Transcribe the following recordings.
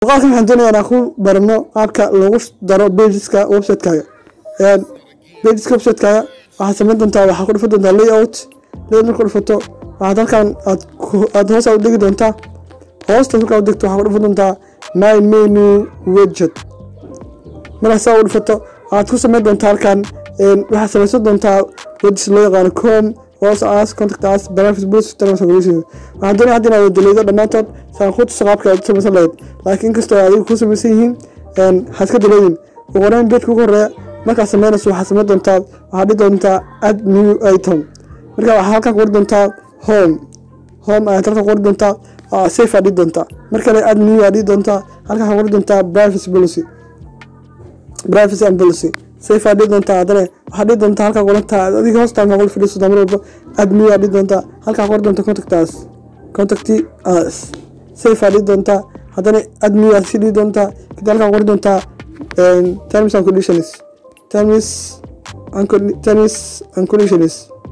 muuqaalkan waxaan doonayaa inaan ku barano qaabka lagu daro pageska website-kaaga pageska website-kaaga waxaad samayn doontaa waxaa ku dhufan doontaa layout layout marka dhufato waxaad halkan aad aad hoos u dhigi doontaa hoosta markaa u degto waxaa ku dhufan doontaa my menu widget markaa saa u dhufato waxaad ku samayn doontaa halkan waxaad samaysan doontaa wedges loo yaqaano com hoos as contact as benefits boost terms and conditions waxaan doonaya hadda inaad daliido dhammaantood saan ku tuso qaabka aad u samaysan lahayd laakiin inkastoo adigu ku samaysan yihiin haad ka daleedin ugu horeyn beedka ugu horeeya markaad samaynayso waxaad samayn doontaa waxaad dhihi doontaa add new item marka waxaad halkan ku qori doontaa home home ayaad halkan qori doontaa safe aad dhihi doontaa mar kale add new aad dhihi doontaa halkan waxaad qori doontaa privacy policy privacy and policy safe aad dhihi doontaa haddana waxaad dhihi doontaa halkaa qorantaa adiga hoostaan kaa qol fadhiiso mar walba add new aad dhihi doontaa halkaa qori doonta contact us contact us safe aad dhihi doontaa haddana add new aad sii dhihi doontaa kadib halkaa qori doontaa terms and conditions terms and terms and conditions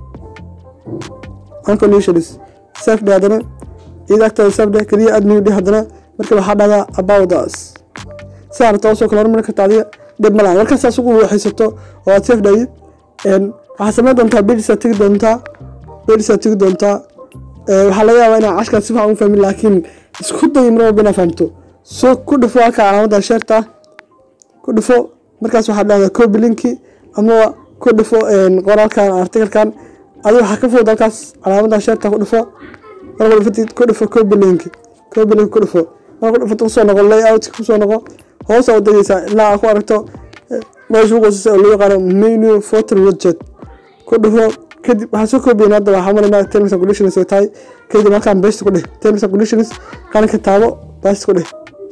and conditions safe dhe haddana iyada agtaada safe dhe keliya add new dhe haddana marka waxaa dhahdaa about us si aad rabto soo kala hormari karta adiga dhib malaha markaas asugu waxaysato oo aad safe dhahid waxaad samayn doontaa bedisaad tegi doontaa bedisaad tegi doontaa waxaa laga yaabaa inaa cashkaad si fiican u fahmin laakiin isku day mar walba inaad fahamto soo ku dhufo halka calaamadda sheerta ku dhufo markaas waxaad dhahdaa copy linki ama ku dhufo qoraalkan artikalkan adi waxaa ka fudud halkaas calaamadda sheerta ku dhufo marka dhufatid ku dhufo copy linki copy link ku dhufo marka dhufato kusoo noqo layout kusoo noqo hoos u degeysaa ilaa aad ku aragto meesha ugu hooseysa oo loo yaqaano menu photo widget ku dhufo kadib waxaa soo koobiyen hadda waxaa marinaa terms and conditions ay tahay kadib halkaan best ku dheh terms and conditions qalinka taabo best ku dheh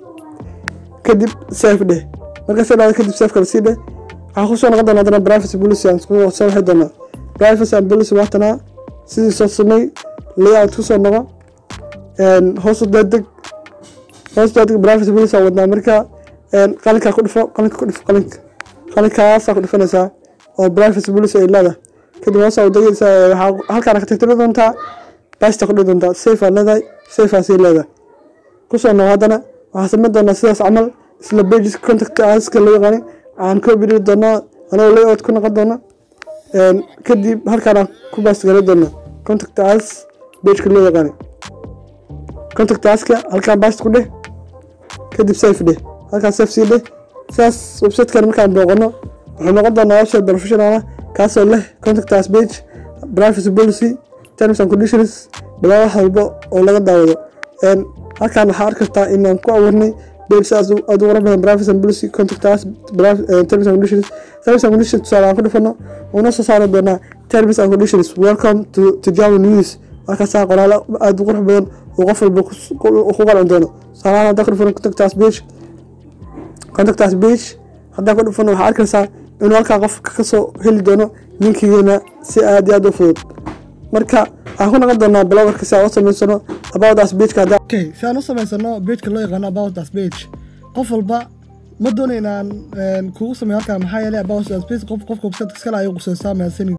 kadib safe dheh marka soo dhacdo kadib safe kala sii dheh waxaa kusoo noqon doona haddana privacy policy aan soo waxi doonaa privacy and policy waatanaa sidii soo samey layout kusoo noqo hoos u daadeg hoos daadeg privacy policy aan wadnaa marka qalinkaa ku dhufo qalinka ku dhufo qalinka qalinkaasaa ku dhufanaysaa oo privacy policy ay leedahay kadib hoosaa u degeysaa waxaa halkaana ka tirtiri doontaa basta ku dhihi doontaa safe aad leedahay safe aad sii leedahay kusoo noqo haddana waxaa samayn doonaa sidaas camal isla pages contact aska loo yaqaani aan copy dhigi doonaa anagoo layout ku noqon doona kadib halkaana ku bast garan doonaa contact as pageka loo yaqaani contact aska halkaan bast ku dheh kadib safe dheh halkaan safe sii dheh sidaas websitekan markaan booqano wuxuu noqon doonaa website professional ah kaasoo leh contact us page privacy policy terms and conditions dhammaan wax walba oo laga daawado halkaan waxaa arki kartaa inaan ku abuurnay page sidaas aad ugu badan privacy and policy contact us terms and conditions terms and conditions tusaale aan ku dhufano una soo saari doonaa terms and conditions welcome to to Java news markaasaa qoraalo aad u qurux badan oo qof walba ku qalan doono tusaalahaan haddaan ku dhufano contact us page contact us page haddaan ku dhufano waxaa arkaysaa inuu halkaa qof ka soo heli doono linkigeena si aad iyo aad u fudud marka waxaan ku noqon doonaa blogerka si aan u samaysano about us pageka okay si aan u samaysano pageka loo yaqaano about us page qof walba ma doonaynaan kugu sameeyo halkaan maxaa yeelay about us page qof qofka website iskale ayay qusaysaa mahadsanid